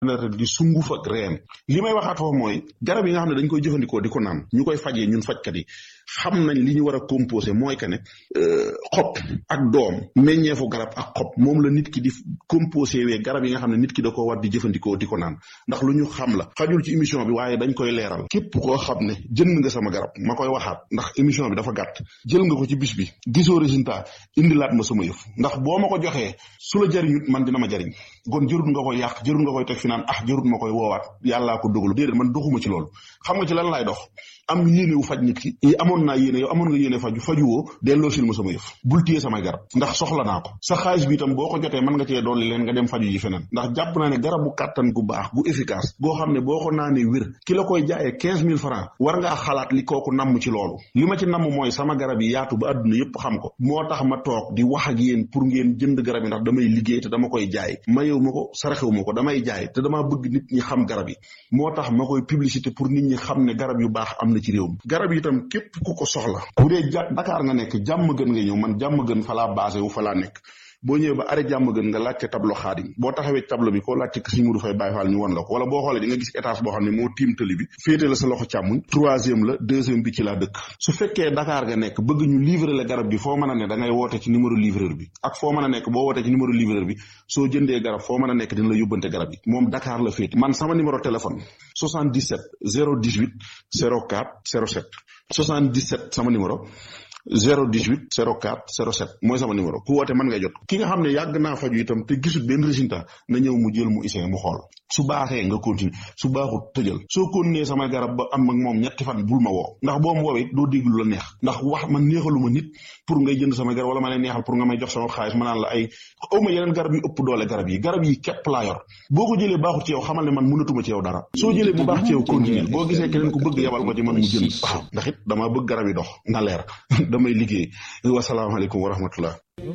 di sunguf ak reen li may waxaat foofu mooy garab yi nga xam ne dañ koy jëfandikoo di ko naan ñu koy fajee ñun fajkat yi xam nañ li ñu war a composé mooy que ne xob ak doom meññeefu garab ak xob moom la nit ki di composé wee garab yi nga xam ne nit ki da ko war di jëfandikoo di ko naan ndax lu ñu xam la xajul ci émission bi waaye dañ koy leeral képp koo xam ne jënd nga sama garab ma koy waxaat ndax émission bi dafa gàtt jël nga ko ci bis bi gisoo résultat indilaat ma sama yëf ndax boo ma ko joxee su la jariñut man dina ma jariñ kon jërut nga koy yàq jërut nga koy teg fi naan ah jërut ma koy woowaat yàllaa ko dogalu déedéet man doxuma ci loolu xam nga ci lan laay dox am yéene wu faj nit ki yi amoon naa yéene yow amoon nga yéene faju fajuwoo delloo sil ma sama yëf bul téye samay garab ndax soxla naa ko sa xaalis bi itam boo ko jotee mën nga cee dolli leen nga dem faju ji feneen ndax jàpp naa ne garabu kàttan gu baax gu efficace goo xam ne boo ko naanee wér ki la koy jaayee quinze mille francs war ngaa xalaat li kooku namm ci loolu li ma ci namm mooy sama garab yi yaatu ba àdduna yépp xam ko moo tax ma toog di wax ak yéen pour ngeen jënd garab yi ndax damay liggéey te dama koy jaay mayew ma ko saraxew ma ko damay jaay te damaa bëgg nit ñi xam garab yi moo tax ma koy publicité pour nit ñi xam ne garab yu baax am na ci réew mi garab yi itam képp ku ko soxla bu dee ja Dakar nga nekk jàmm gën nga ñëw man jàmm gën fa laa basé wu fa laa nekk boo ñëwee ba arrêt jàmm gën nga laajte tableau xaadim boo taxawee tableau bi koo laajte si Moudou Faye Baye Fall ñu won la ko wala boo xoolee di nga gis étage boo xam ne moo tiim tëli bi féete la sa loxo càmmuñ troisième la deuxième bi ci laa dëkk su fekkee Dakar nga nekk bëgg ñu livrer la garab bi foo mën a ne da ngay woote ci numéro livreur bi ak foo mën a nekk boo wootee ci numéro livreur bi soo jëndee garab foo mën a nekk dina la yóbbante garab yi moom Dakar la féete man sama numéro téléphone 77 018 04 07 77 sama numéro 018 04 07 mooy sama numéro ku woote mën nga jot ki nga xam ne yàgg naa faju itam te gisul benn résultat na ñëw mu jël mu isee mu xool su baaxee nga continuer su baaxut tëjal soo continuer sama garab ba am ak moom ñetti fan bul ma woo ndax boo ma woowee doo dégg lu la neex ndax wax man neexaluma nit pour ngay jënd sama garab wala ma lay neexal pour nga may jox sama xaalis ma naan la ay aw ma yeneen garab yu ëpp doole garab yi garab yi képp laa yor boo ko jëlee baaxut ci yow xamal ne man mënatuma ci yow dara soo jëlee mu baax ci yow continuer boo gisee keneen ku bëgg yebal ko ci man mu jënd waaw ndax it damaa bëgg garab yi dox na leer damay liggéey wasalaamaaleykum wa rahmatullah